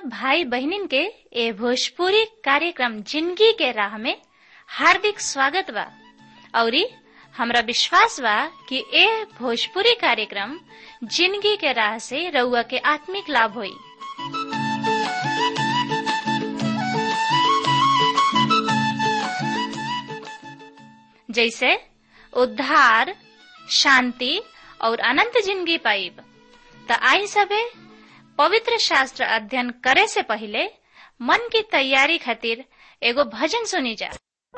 भाई बहनिन के ए भोजपुरी कार्यक्रम जिंदगी के राह में हार्दिक स्वागत बा औरी हमरा विश्वास बा कि ए भोजपुरी कार्यक्रम जिंदगी के राह से रउआ के आत्मिक लाभ होई जैसे उद्धार शांति और अनंत जिंदगी पाइब त आई सबे पवित्र शास्त्र अध्ययन करे से पहले मन की तैयारी खातिर एगो भजन सुनी जा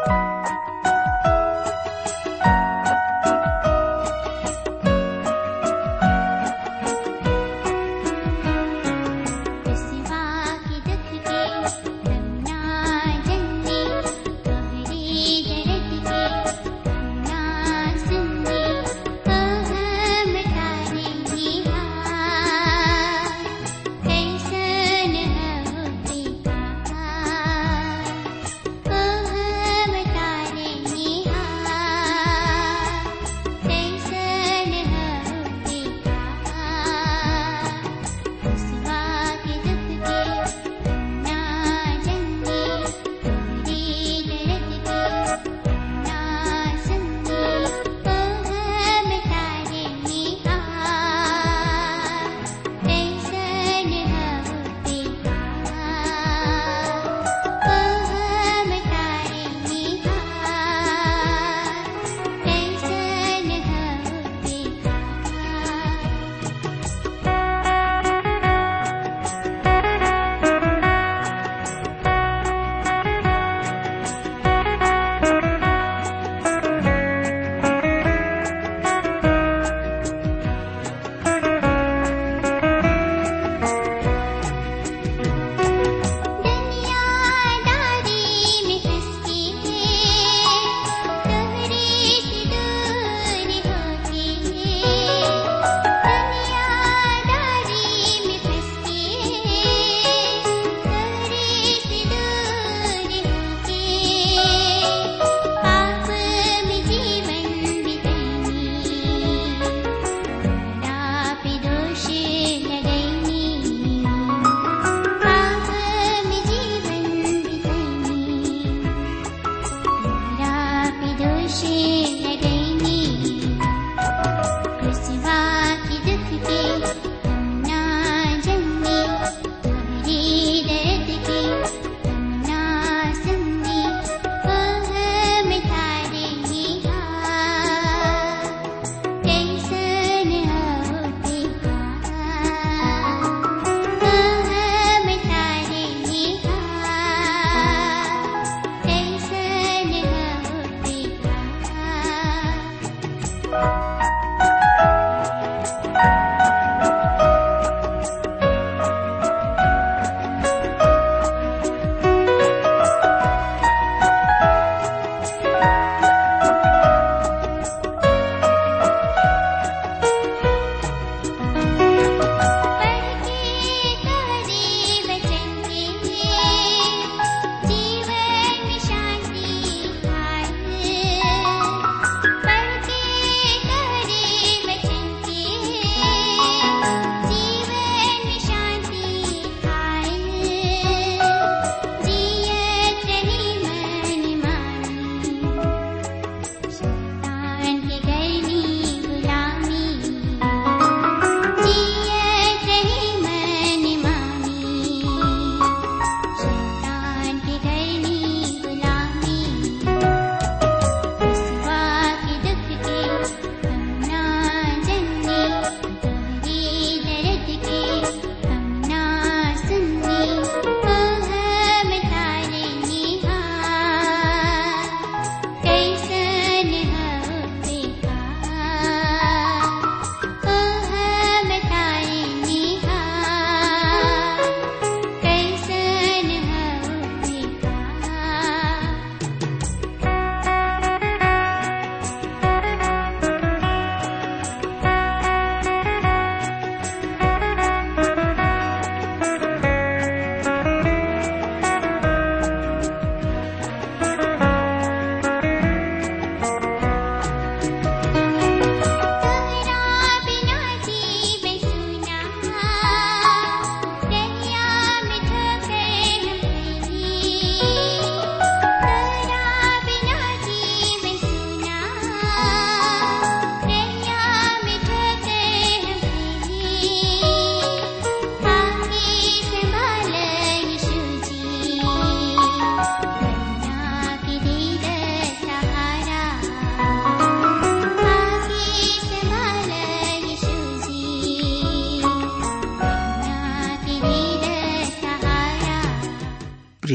सिवा की दुख के रंगना जंगी गहरी जरत के रंगना संगी हम तारे निहार कैसन हो बेकार हम तारे निहार कैसन हो बेकार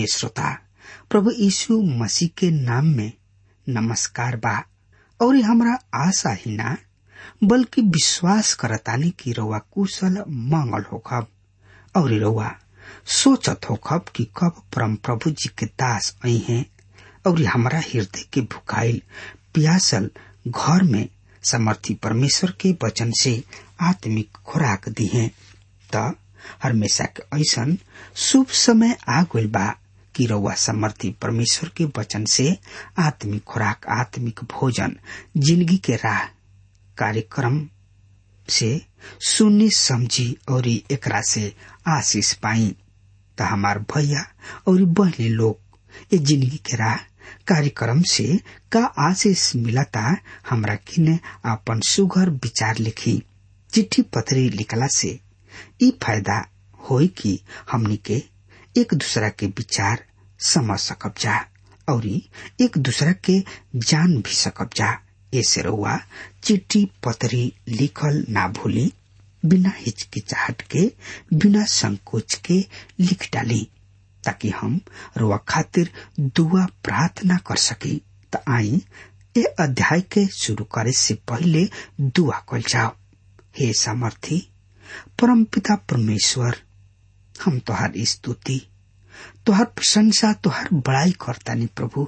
प्रिय श्रोता प्रभु यीशु मसीह के नाम में नमस्कार बा और हमरा आशा ही ना बल्कि विश्वास करतानी कि रउआ कुशल मंगल होखब और रउआ सोचत होखब कि कब परम प्रभु जी के दास आई हैं और हमरा हृदय के भुखाइल प्यासल घर में समर्थी परमेश्वर के वचन से आत्मिक खुराक दी है त हमेशा के ऐसन शुभ समय आ गइल बा कि रउआ समर्थी परमेश्वर के वचन से आत्मिक खुराक आत्मिक भोजन जिंदगी के राह कार्यक्रम से सुनी समझी और एकरा से आशीष पाई त हमार भैया और बहनी लोग ये जिंदगी के राह कार्यक्रम से का आशीष मिलता हमरा किने अपन सुघर विचार लिखी चिट्ठी पत्री लिखला से ई फायदा होई कि हमनी के एक दूसरा के विचार समझ सकब जा और एक दूसरा के जान भी सकब जा ऐसे रहुआ चिट्ठी पत्री लिखल ना भूली बिना हिचकिचाहट के बिना संकोच के लिख डाली ताकि हम रुआ खातिर दुआ प्रार्थना कर सकी त आई ए अध्याय के शुरू करे से पहले दुआ कल जाओ हे सामर्थी परमपिता परमेश्वर हम तोहार स्तुति तोहार प्रशंसा तोहार बड़ाई करतानी प्रभु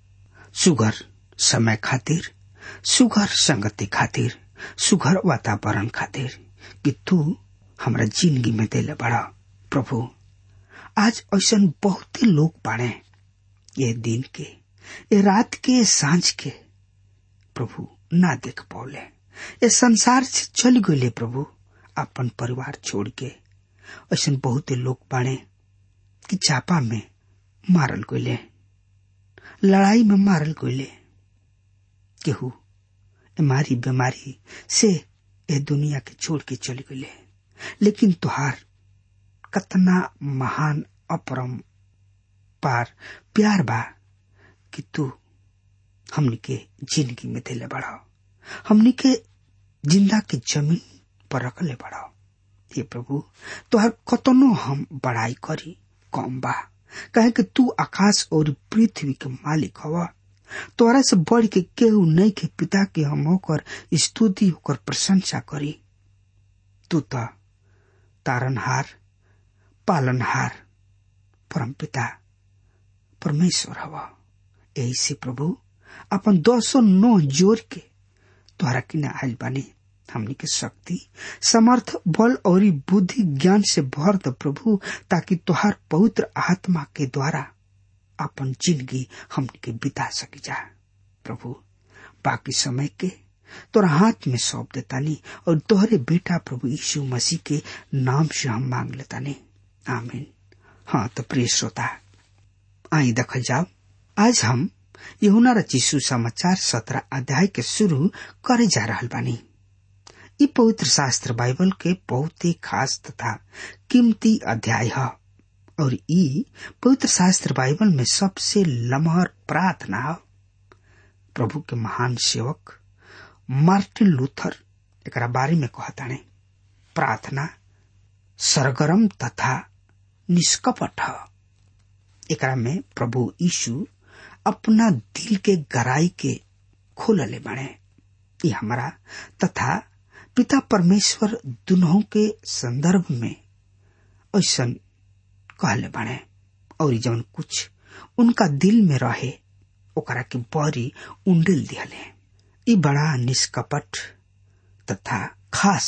सुगर समय खातिर सुगर संगति खातिर सुगर वातावरण खातिर कि तू हमरा जिंदगी में देले बड़ा प्रभु आज ऐसा बहुत ही लोग बाड़े ये दिन के ये रात के सांझ के प्रभु ना देख पौले ये संसार से चल गए प्रभु अपन परिवार छोड़ के ऐसा बहुत लोग बाड़े कि चापा में मारल गए लड़ाई में मारल गए केहू मारी बीमारी से ये दुनिया के छोड़ के चल गए लेकिन तुहार कतना महान अपरम पार प्यार बा कि तू हमनी के जिंदगी में दिले बढ़ाओ हमनी के जिंदा के जमीन पर रखले बढ़ाओ हे प्रभु तोहर कतनो हम बड़ाई करी कम बा कहे कि तू आकाश और पृथ्वी के मालिक हवा तोरा से बढ़ के केहू नहीं के पिता के हम होकर स्तुति होकर प्रशंसा करी तू तो तारनहार पालनहार परम पिता परमेश्वर हवा यही से प्रभु अपन दो सौ नौ जोर के तोहरा किने आयल बानी हमनी के शक्ति समर्थ बल और बुद्धि ज्ञान से भर द प्रभु ताकि तोहार पवित्र आत्मा के द्वारा अपन जिंदगी हमनी के बिता सकी जा प्रभु बाकी समय के तोरा हाथ में सौंप देतानी और तोहरे बेटा प्रभु यीशु मसीह के नाम से हम मांग लेतानी आमीन हाँ तो प्रिय श्रोता आई देखल जाओ आज हम यहुना रचिसु समाचार सत्रह अध्याय के शुरू करे जा रहा बानी ई पवित्र शास्त्र बाइबल के बहुत ही खास तथा कीमती अध्याय है और ई पवित्र शास्त्र बाइबल में सबसे लमहर प्रार्थना है प्रभु के महान सेवक मार्टिन लूथर एक बारे में कहताने प्रार्थना सरगरम तथा निष्कपट है एकरा में प्रभु यीशु अपना दिल के गराई के खोलले बने ये हमारा तथा पिता परमेश्वर दुनों के संदर्भ में ऐसा कहले बने और जौन कुछ उनका दिल में रहे ओकरा के बड़ी उंडेल दिहले ई बड़ा निष्कपट तथा खास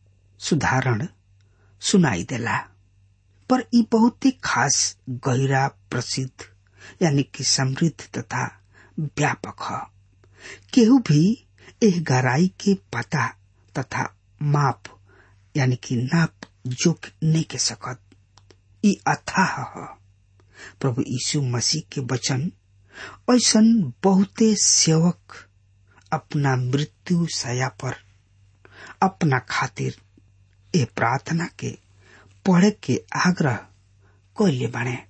सुधारण सुनाई देला पर ई बहुत ही खास गहरा प्रसिद्ध यानी कि समृद्ध तथा व्यापक है केहू भी एह गहराई के पता तथा माप यानी कि नाप जोक नहीं के सकत ई अथाह है प्रभु यीशु मसीह के वचन ऐसा बहुते सेवक अपना मृत्यु सया पर अपना खातिर ए प्रार्थना के पढ़े के आग्रह कैले बने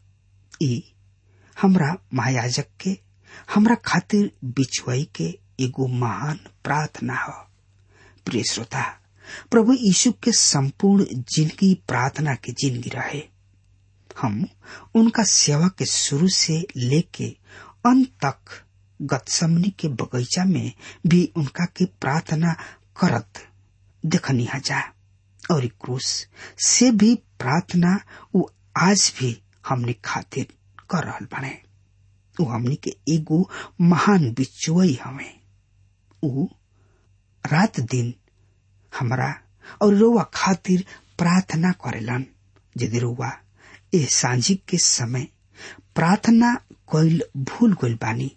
ई हमरा महायाजक के हमरा खातिर बिछुआई के एगो महान प्रार्थना हो प्रिय श्रोता प्रभु यीशु के संपूर्ण जिंदगी प्रार्थना की जिंदगी रहे हम उनका सेवा के शुरू से लेके अंत तक गतसमनी के बगीचा में भी उनका के प्रार्थना करत देखनी जा और ई क्रूस से भी प्रार्थना वो आज भी हमने खातिर कर रहल बने वो हमनी के एगो महान बिचुई हमें ऊ रात दिन हमरा और रोवा खातिर प्रार्थना करेलन यदि रोवा ए सांझी के समय प्रार्थना कइल भूल गइल बानी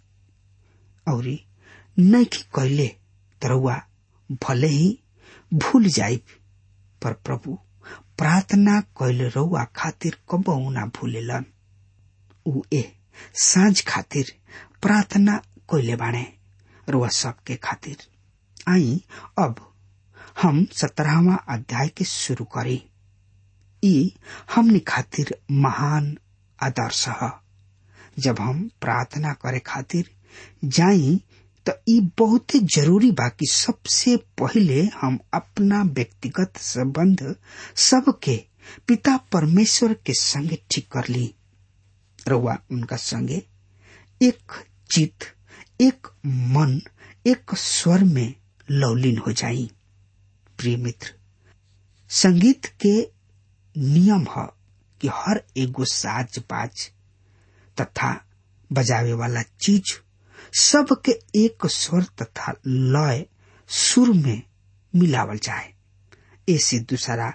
और नैखी कैले तरौआ भले ही भूल जाइब पर प्रभु प्रार्थना कैल रौआ खातिर कबहू ना भूलेलन ऊ ए साँझ खातिर प्रार्थना कैले बाणे रौआ सबके खातिर आई अब हम सत्रहवा अध्याय के शुरू करी ई हमनी खातिर महान आदर्श ह जब हम प्रार्थना करे खातिर जाई तो ई बहुते जरूरी बा कि सबसे पहिले हम अपना व्यक्तिगत संबंध सबके पिता परमेश्वर के संगे ठीक कर ली रउआ उनका संगे एक चित एक मन एक स्वर में लवलीन हो जाई प्रिय मित्र संगीत के नियम है कि हर एगो साज बाज तथा बजावे वाला चीज सबके एक स्वर तथा लय सुर में मिलावल जाए ऐसे दूसरा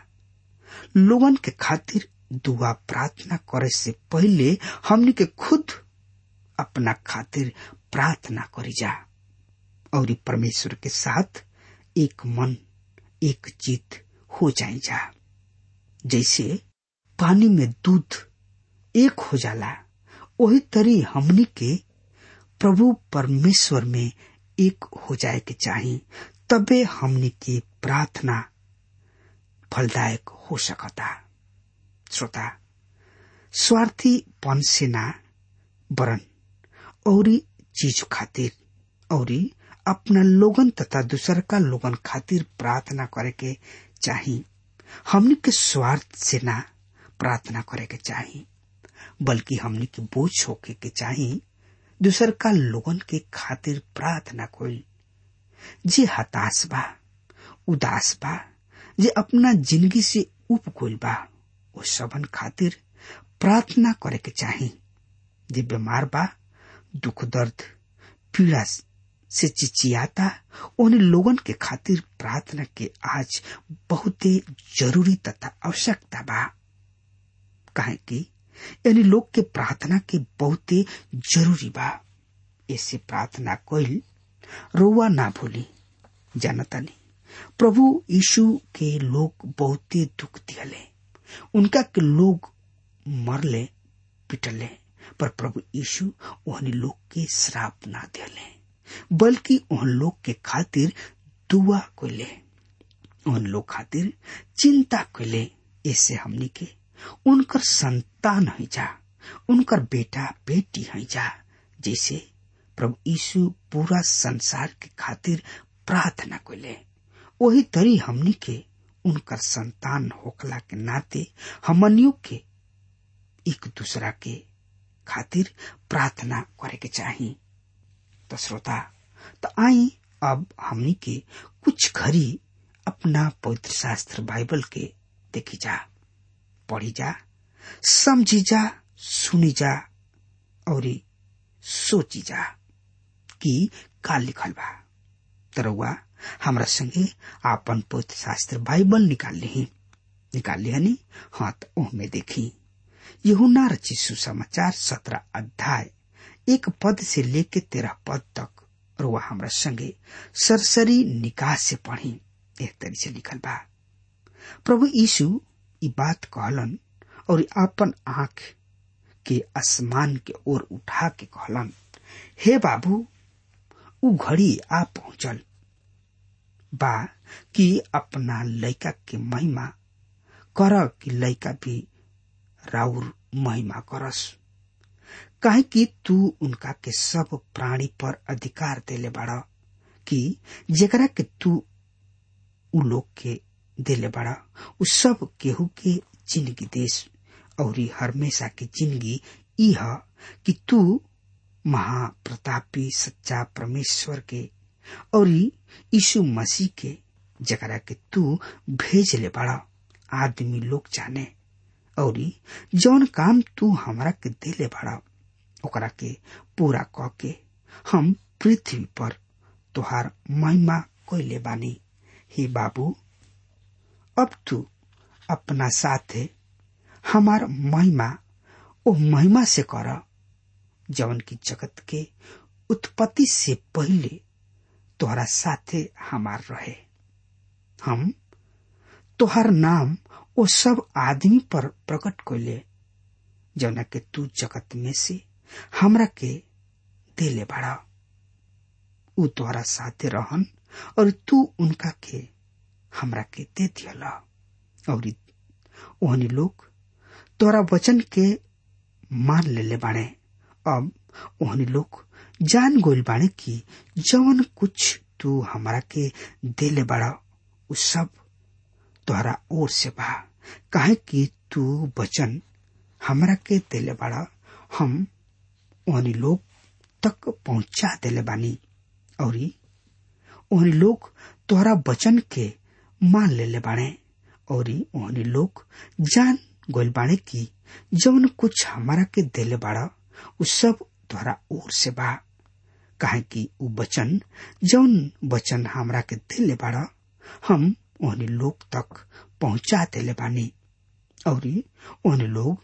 लोगन के खातिर दुआ प्रार्थना करे से पहले हमनी के खुद अपना खातिर प्रार्थना करी जा और परमेश्वर के साथ एक मन एक जीत हो जाए जा जैसे पानी में दूध एक हो जाला वही तरी हमनी के प्रभु परमेश्वर में एक हो जाए के चाही तबे हमनी के प्रार्थना फलदायक हो सकता श्रोता स्वार्थी पन से ना वरन औरी चीज खातिर औरी अपना लोगन तथा दूसर का लोगन खातिर प्रार्थना करे के चाही हमनी के स्वार्थ से ना प्रार्थना करे के चाही बल्कि हमनी के बोझ होके के चाही दूसर का लोगन के खातिर प्रार्थना कोई जे हताश बा उदास बा जे अपना जिंदगी से उप गइल बा वो सबन खातिर प्रार्थना करे के चाही जे बीमार बा दुख दर्द पीड़ा से चिचियाता उन लोगन के खातिर प्रार्थना के आज बहुते जरूरी तथा आवश्यकता बा काहे कि यानी लोग के प्रार्थना के बहुते जरूरी बा ऐसे प्रार्थना कोई रोवा ना भूली जानतानी प्रभु यीशु के लोग बहुते दुख दियले उनका के लोग मरले पिटले पर प्रभु यीशु ओहनी लोग के श्राप ना दियले बल्कि उन लोग के खातिर दुआ कोले उन लोग खातिर चिंता कोले ऐसे हमनी के उनकर संतान है जा उनकर बेटा बेटी है जा जैसे प्रभु यीशु पूरा संसार के खातिर प्रार्थना कोले वही तरी हमनी के उनकर संतान होकला के नाते हमनियों के एक दूसरा के खातिर प्रार्थना करे के चाही तो श्रोता तो आई अब हमनी के कुछ घड़ी अपना पवित्र शास्त्र बाइबल के देखी जा पढ़ी जा समझी जा सुनी जा और सोची जा कि का लिखल बा तरौआ हमरा संगे आपन पवित्र शास्त्र बाइबल निकाल ली निकाल लिया नी हाँ तो ओहमे देखी यहुना रची सुसमाचार सत्रह अध्याय एक पद से लेके तेरह पद तक रुआ हमरा संगे सरसरी निकाह से पढ़ी एक तरी से लिखल बा प्रभु यीशु ई बात कहलन और आपन आंख के आसमान के ओर उठा के कहलन हे बाबू उ घड़ी आ पहुंचल बा कि अपना लड़का के महिमा कर कि लड़का भी राउर महिमा करस काहे कि तू उनका के सब प्राणी पर अधिकार देले बाड़ा कि जेकरा के तू उ लोग के देले बाड़ा उ सब केहू के जिंदगी देश और हमेशा की जिंदगी ई ह कि तू महाप्रतापी सच्चा परमेश्वर के और यीशु मसीह के जकरा के तू भेज ले बड़ा आदमी लोग जाने और जौन काम तू हमरा के देले बड़ा ओकरा के पूरा क के हम पृथ्वी पर तोहार महिमा कोइले बानी हे बाबू अब तू अपना साथे हमार महिमा ओ महिमा से कर जवन की जगत के उत्पत्ति से पहले तोहरा साथे हमार रहे हम तोहर नाम ओ सब आदमी पर प्रकट कोले जौना के तू जगत में से हमरा के देले बड़ा उ तोहरा साथे रहन और तू उनका के हमरा के दे दियला और ओहनी लोग तोरा वचन के मान लेले बाणे अब ओहनी लोग जान गोल बाणे कि जवन कुछ तू हमरा के देले बड़ा उ सब तोहरा ओर से बा काहे कि तू वचन हमरा के देले बड़ा हम ओहनी लोग तक पहुंचा देले बानी और ओहनी लोग तोहरा वचन के मान लेले बाणे और ओहनी लोग जान गोल बाणे की जवन कुछ हमारा के देले बाड़ा उ सब तोहरा ओर से बा काहे कि उ वचन जौन वचन हमरा के देले बाड़ा हम ओहनी लोग तक पहुंचा देले बानी और ओहनी लोग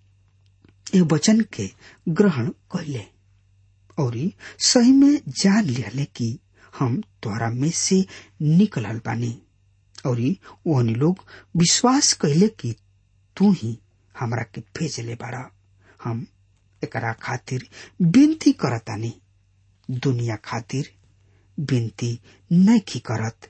ए वचन के ग्रहण कैले और सही में जान लिहले कि हम तोहरा में से निकलल बानी और ओहनी लोग विश्वास कैले कि तू ही हमरा के भेजले बाड़ा हम एकरा खातिर विनती करतानी दुनिया खातिर विनती नहीं करत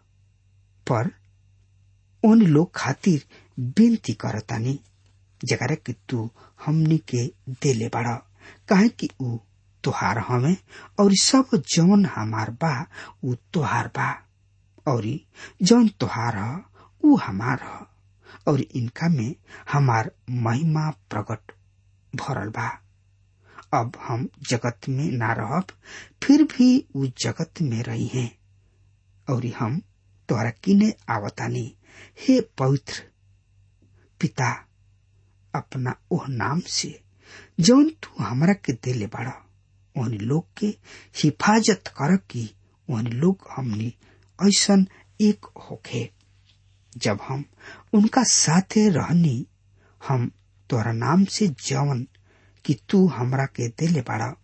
पर उन लोग खातिर विनती करतानी जकरा कि तू हमनी के देले बाड़ा काहे कि ऊ तोहार हमें और सब जौन हमार बा ऊ तोहार बा और जौन तोहार ह ऊ हमार ह और इनका में हमार महिमा प्रकट भरल बा अब हम जगत में ना रहब फिर भी ऊ जगत में रही हैं और हम तोहरा किने आवतानी हे पवित्र पिता अपना ओह नाम से जौन तू हमरा के देले बाड़ा ओहनी लोग के हिफाजत कर कि ओहनी लोग हमनी ऐसन एक होखे जब हम उनका साथे रहनी हम तोरा नाम से जवन कि तू हमरा के देले बाड़ा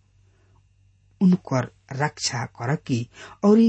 उनकर रक्षा कर की और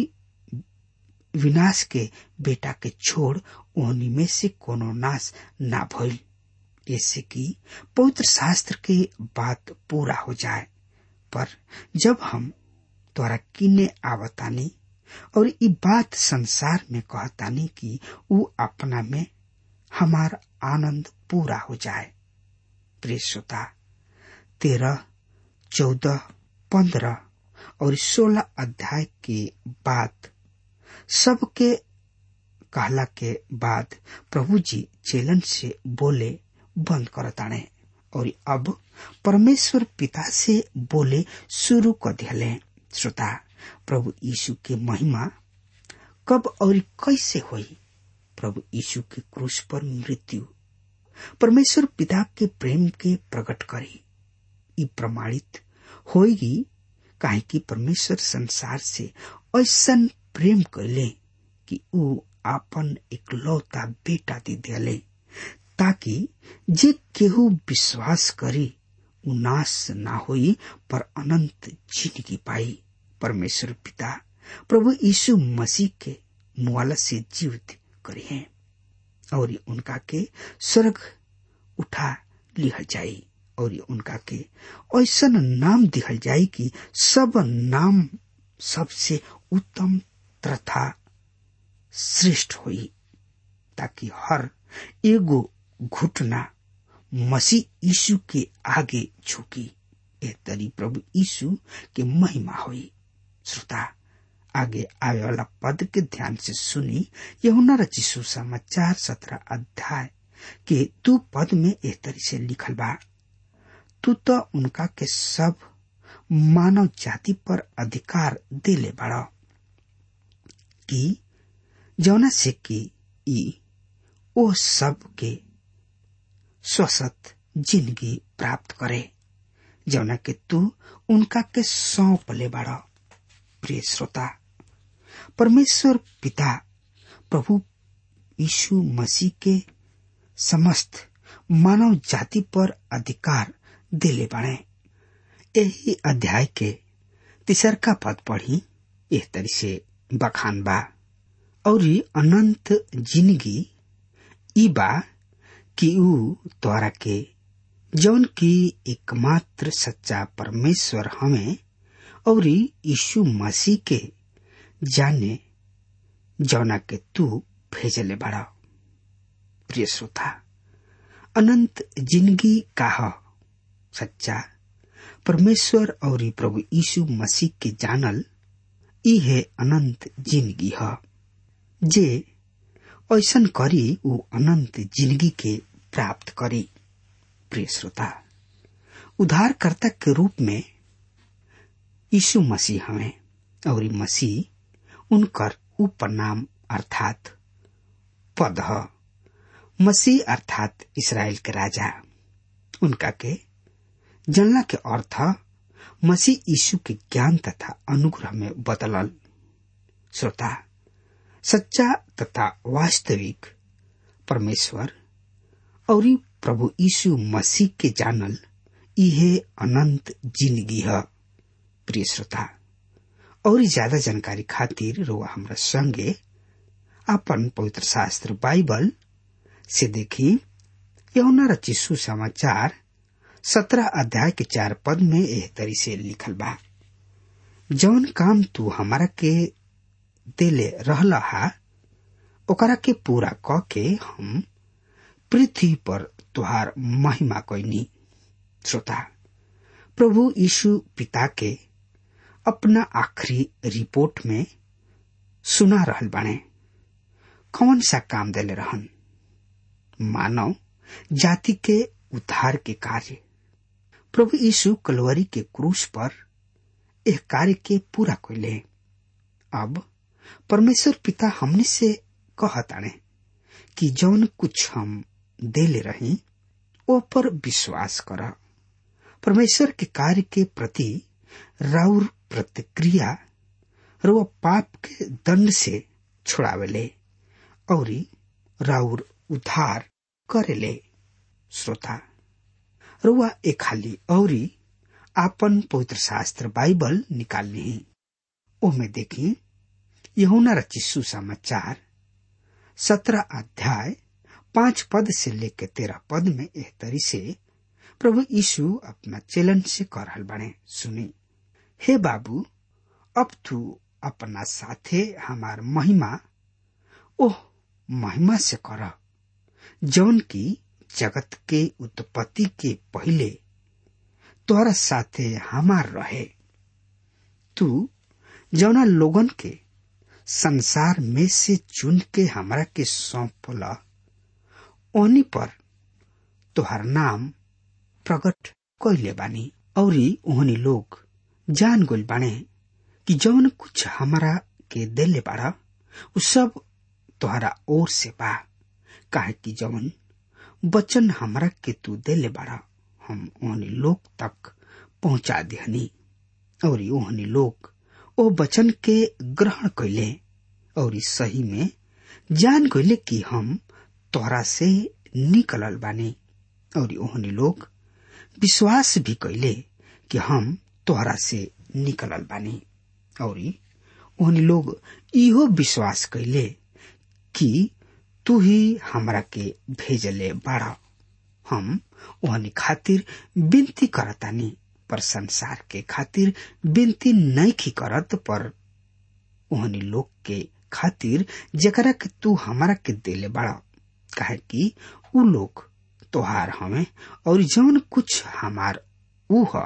विनाश के बेटा के छोड़ ओहनी में से कोनो नाश ना भइल ऐसे कि पवित्र शास्त्र के बात पूरा हो जाए पर जब हम तोरा किने आवतानी और ई बात संसार में कहतानी कि ऊ अपना में हमार आनंद पूरा हो जाए प्रिय श्रोता तेरह चौदह पंद्रह और सोलह अध्याय के बाद सबके कहला के बाद प्रभु जी चेलन से बोले बंद करताणे और अब परमेश्वर पिता से बोले शुरू कर दिले श्रोता प्रभु यीशु के महिमा कब और कैसे हुई प्रभु यीशु के क्रूस पर मृत्यु परमेश्वर पिता के प्रेम के प्रकट करी ई प्रमाणित होगी काहे कि परमेश्वर संसार से ऐसा प्रेम कैले कि ऊ आपन इकलौता बेटा दे दिले ताकि जे केहू विश्वास करी उ नाश ना होई पर अनंत जिंदगी पाई परमेश्वर पिता प्रभु यीशु मसीह के मुआला से जीवित करे हैं और उनका के स्वर्ग उठा लिहल जाई और उनका के ऐसा नाम दिहल जाई कि सब नाम सबसे उत्तम तथा श्रेष्ठ हुई ताकि हर एगो घुटना मसीह यीशु के आगे झुकी ए तरी प्रभु यीशु के महिमा हुई श्रोता आगे आवे वाला पद के ध्यान से सुनी यहुना रचिसु समाचार सत्रह अध्याय कि तू पद में एह तरी से लिखल बा तू तो उनका के सब मानव जाति पर अधिकार देले बड़ा कि जौना से कि ई ओ सब के स्वस्थ जिंदगी प्राप्त करे जौना के तू उनका के सौंप ले बड़ा प्रिय श्रोता परमेश्वर पिता प्रभु यीशु मसीह के समस्त मानव जाति पर अधिकार दिले बने यही अध्याय के तीसरका पद पढ़ी एह तरी से बखान बा और अनंत जिंदगी ई बा कि ऊ तोरा के जौन की एकमात्र सच्चा परमेश्वर हमें और यीशु मसीह के जाने जौना के तू भेजले बड़ा प्रिय श्रोता अनंत जिंदगी का ह सच्चा परमेश्वर और प्रभु यीशु मसीह के जानल ई है अनंत जिंदगी ह जे ऐसन करी ऊ अनंत जिंदगी के प्राप्त करी प्रिय श्रोता उद्धारकर्ता के रूप में यीशु मसीह हमें और मसीह उनकर उपनाम अर्थात पद ह मसीह अर्थात इसराइल के राजा उनका के जनला के अर्थ मसीह यीशु के ज्ञान तथा अनुग्रह में बदलल श्रोता सच्चा तथा वास्तविक परमेश्वर और प्रभु यीशु मसीह के जानल इहे अनंत जिंदगी है प्रिय श्रोता और ज्यादा जानकारी खातिर रोआ हमरा संगे अपन पवित्र शास्त्र बाइबल से देखी यौना रची सुसमाचार सत्रह अध्याय के चार पद में एह तरी से लिखल बा जौन काम तू हमारा के देले रहला हा ओकरा के पूरा क के हम पृथ्वी पर तुहार महिमा कैनी श्रोता प्रभु यीशु पिता के अपना आखिरी रिपोर्ट में सुना रहल बाने कौन सा काम देले रहन मानव जाति के उद्धार के कार्य प्रभु यीशु कलवरी के क्रूस पर एक कार्य के पूरा कैले अब परमेश्वर पिता हमने से कहताने कि जौन कुछ हम देले रही ओ पर विश्वास कर परमेश्वर के कार्य के प्रति राउर प्रतिक्रिया रो पाप के दंड से छुड़ावेले और राउर उद्धार करेले श्रोता रुआ एक खाली औरी आपन पवित्र शास्त्र बाइबल निकालनी ओमे देखी यहुना रची सुसमाचार सत्रह अध्याय पांच पद से लेकर तेरह पद में एह तरी से प्रभु यीशु अपना चेलन से कर रहल बने सुनी हे बाबू अब तू अपना साथे हमार महिमा ओह महिमा से कर जौन की जगत के उत्पत्ति के पहले तोहरा साथे हमार रहे तू जौना लोगन के संसार में से चुन के हमरा के सौंपला ओनी पर तोहर नाम प्रकट कैले बानी औरी ओहनी लोग जान गोल बाने कि जौन कुछ हमरा के देले बाड़ा उ सब तोहरा ओर से बा काहे कि जौन वचन हमरा के तू देले बाड़ा हम ओहनी लोग तक पहुंचा दिहनी और ओहनी लोग ओ वचन के ग्रहण कैले और सही में जान गईले कि हम तोहरा से निकलल बानी और ओहनी लोग विश्वास भी कैले कि हम तोहरा से निकलल बानी और ओहनी लोग इहो विश्वास कैले कि तू ही हमरा के भेजले बाड़ा हम ओहनी खातिर विनती करतानी पर संसार के खातिर विनती नहीं करत पर ओहनी लोग के खातिर जकरा के तू हमरा के देले बाड़ा काहे कि उ लोग तोहार हमें और जौन कुछ हमार ऊ ह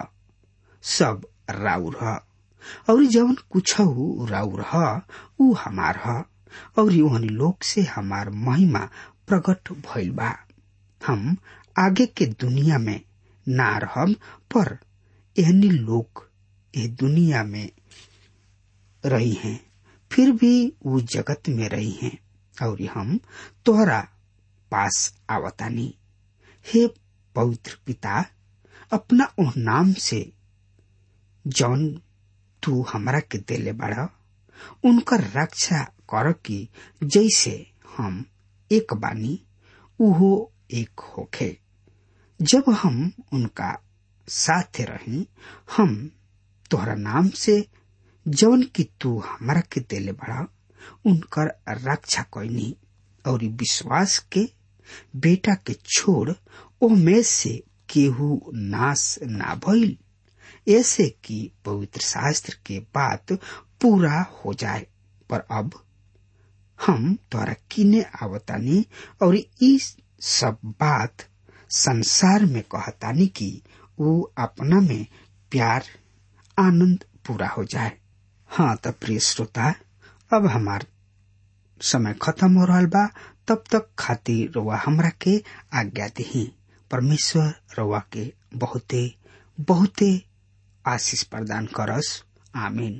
सब राउर ह और जौन कुछ राउर ह ऊ हमार ह और ओहनी लोग से हमार महिमा प्रकट भइल बा हम आगे के दुनिया में ना रहब पर एहनी लोग ये दुनिया में रही हैं फिर भी वो जगत में रही हैं और हम तोहरा पास आवतानी हे पवित्र पिता अपना ओह नाम से जौन तू हमरा के देले बाड़ा उनकर रक्षा कर की जैसे हम एक बानी उहो एक होखे जब हम उनका साथ रही हम तोहरा नाम से जौन की तू हमरा के देले बड़ा उनकर रक्षा कैनी और विश्वास के बेटा के छोड़ ओ में से केहू नाश ना भइल ऐसे कि पवित्र शास्त्र के बात पूरा हो जाए पर अब हम तोरा किने आवतानी और ई सब बात संसार में कहतानी कि वो अपना में प्यार आनंद पूरा हो जाए हाँ तो प्रिय श्रोता अब हमार समय खत्म हो रहा बा तब तक खातिर रउआ हमरा के आज्ञा दही परमेश्वर रउआ के बहुते बहुते आशीष प्रदान करस आमीन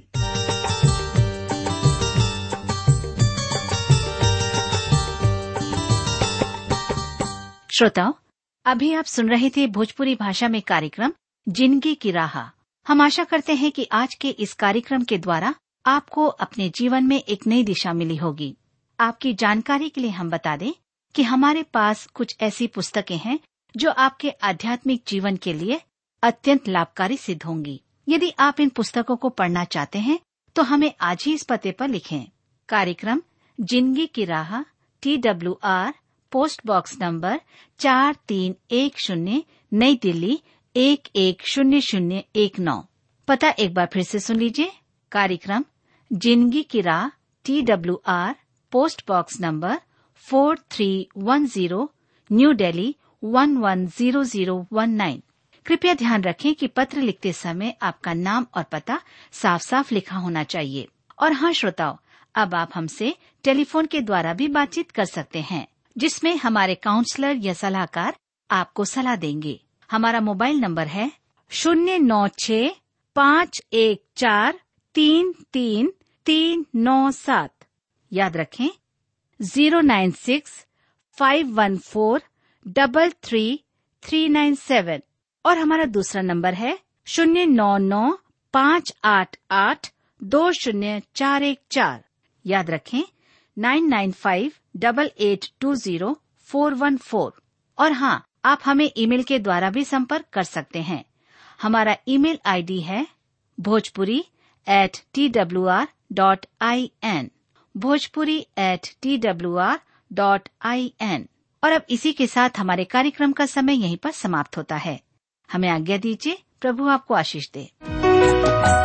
श्रोताओं अभी आप सुन रहे थे भोजपुरी भाषा में कार्यक्रम जिंदगी की राह हम आशा करते हैं कि आज के इस कार्यक्रम के द्वारा आपको अपने जीवन में एक नई दिशा मिली होगी आपकी जानकारी के लिए हम बता दें कि हमारे पास कुछ ऐसी पुस्तकें हैं जो आपके आध्यात्मिक जीवन के लिए अत्यंत लाभकारी सिद्ध होंगी यदि आप इन पुस्तकों को पढ़ना चाहते हैं तो हमें आज ही इस पते पर लिखें कार्यक्रम जिंदगी की राह T W R post box number चार तीन एक शून्य नई दिल्ली एक एक शून्य शून्य एक नौ पता एक बार फिर से सुन लीजिए कार्यक्रम जिंदगी की राह T W R post box number four three one zero New Delhi one one zero zero one nine कृपया ध्यान रखें कि पत्र लिखते समय आपका नाम और पता साफ साफ लिखा होना चाहिए और हाँ श्रोताओं अब आप हमसे टेलीफोन के द्वारा भी बातचीत कर सकते हैं जिसमें हमारे काउंसलर या सलाहकार आपको सलाह देंगे हमारा मोबाइल नंबर है शून्य नौ छ पाँच एक चार तीन तीन तीन नौ सात याद रखें zero nine six five one four double three three nine seven और हमारा दूसरा नंबर है शून्य नौ नौ पाँच आठ आठ दो शून्य चार एक चार याद रखें nine nine five double eight two zero four one four और हाँ आप हमें ईमेल के द्वारा भी संपर्क कर सकते हैं हमारा ईमेल आईडी है Bhojpuri at T W R dot I N Bhojpuri at T W R dot I N और अब इसी के साथ हमारे कार्यक्रम का समय यहीं पर समाप्त होता है हमें आज्ञा दीजिए प्रभु आपको आशीष दे